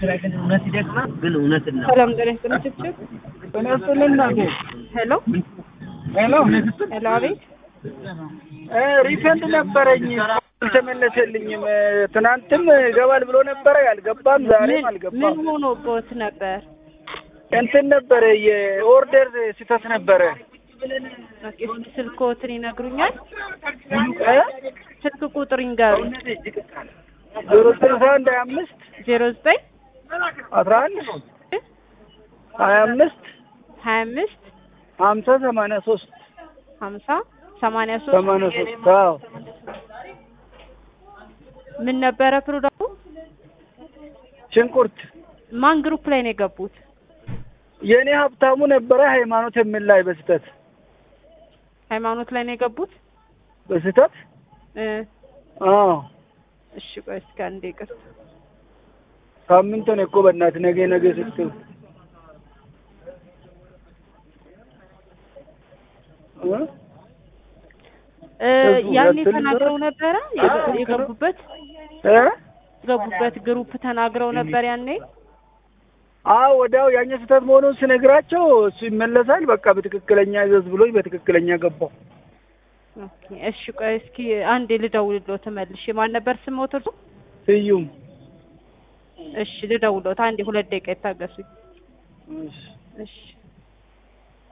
ስራ ግን እውነት ይደክማል። ግን እውነት ነው። ሰላም ጤና ይስጥልኝ ችብችብ ተነስልና ሄሎ ሄሎ ሄሎ አቤት ሪፈንድ ነበረኝ አልተመለሰልኝም። ትናንትም ይገባል ብሎ ነበረ ያልገባም፣ ዛሬም ምን አልገባም። ምን ሆኖቦት ነበር እንትን ነበረ የኦርደር ስህተት ነበረ። ኦኬ እስኪ ስልክዎትን ይነግሩኛል እ? ስልክ ቁጥር ይንገሩኝ ዜሮ ስልሳ አንድ ሀያ አምስት ዜሮ ዘጠኝ አስራ አንድ ሀያ አምስት ሀያ አምስት ሀምሳ ሰማንያ ሶስት ሀምሳ ሰማንያ ሶስት ሰማንያ ሶስት አዎ ምን ነበረ ፕሮዳክቱ ሽንኩርት ማን ግሩፕ ላይ ነው የገቡት የእኔ ሀብታሙ ነበረ ሃይማኖት የሚል ላይ በስህተት ሃይማኖት ላይ ነው የገቡት በስህተት እ አዎ እሺ ቆይ እስኪ አንዴ ይቅርታ ሳምንት ነው እኮ በእናትህ ነገ ነገ ስትል እ? እ ህዝቡ ያኔ ያስል ተናግረው ነበረ የገ- የገቡበት እ? የገቡበት ግሩፕ ተናግረው ነበር ያኔ አዎ ወዲያው ያኛ ስህተት መሆኑን ስነግራቸው እሱ ይመለሳል። በቃ በትክክለኛ ይዘዝ ብሎኝ በትክክለኛ ገባው። ኦኬ እሺ ቆይ እስኪ አንዴ ልደውልልዎት መልሼ ማን ነበር ስሞት እርሱ ስዩም እሺ ልደውልልዎት አንዴ ሁለት ደቂቃ ይታገሱኝ እሺ። እሺ